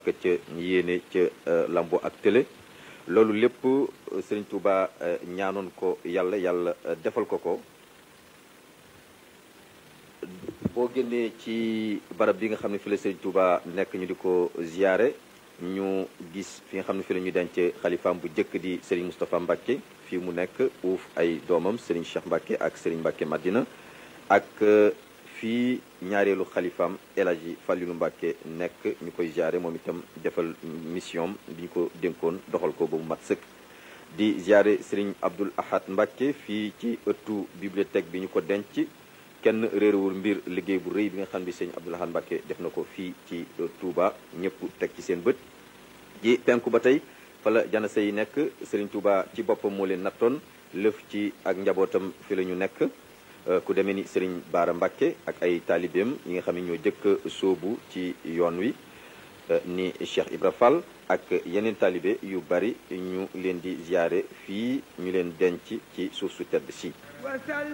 ca yéene ca lambo ak télé loolu lépp Serigne Touba ñaanoon ko yàlla yàlla defal ko ko boo génnee ci barab bi nga xam ne fi la Serigne Touba nekk ñu di ko ziyaare ñu gis fi nga xam ne fi la ñu denc xalifaam bu njëkk di Serigne Moustapha Mbacke fii mu nekk uuf ay doomam Serigne Cheikh Mbacke ak Serigne Mbacke Madina ak fii ñaareelu xalifaam El Hadji Fallilou Mbacke nekk ñu koy ziare moom itam defal mission bi ñu ko dénkoon doxal ko ba mu mat sëkk di ziare Serigne Abdoul Ahad Mbacke fii ci ëttu bibliothèque bi ñu ko denc kenn réerewul mbir liggéey bu rëy bi nga xam ne Serigne Abdoul Ahad Mbacke def na ko fii ci Touba ñëpp teg ci seen bët ji penku ba tey fala janase yi nekk Serigne Touba ci boppam moo leen nattoon lëf ci ak njabootam fi la ñu nekk ku demee ni Serigne Baara Mbacke ak ay taalibeem yi nga xam ne ñoo jëkk sóobu ci yoon wi ni Cheikh Ibra Fall ak yeneen taalibe yu bari ñu leen di ziyaare fii ñu leen denc ci suuf su tedd si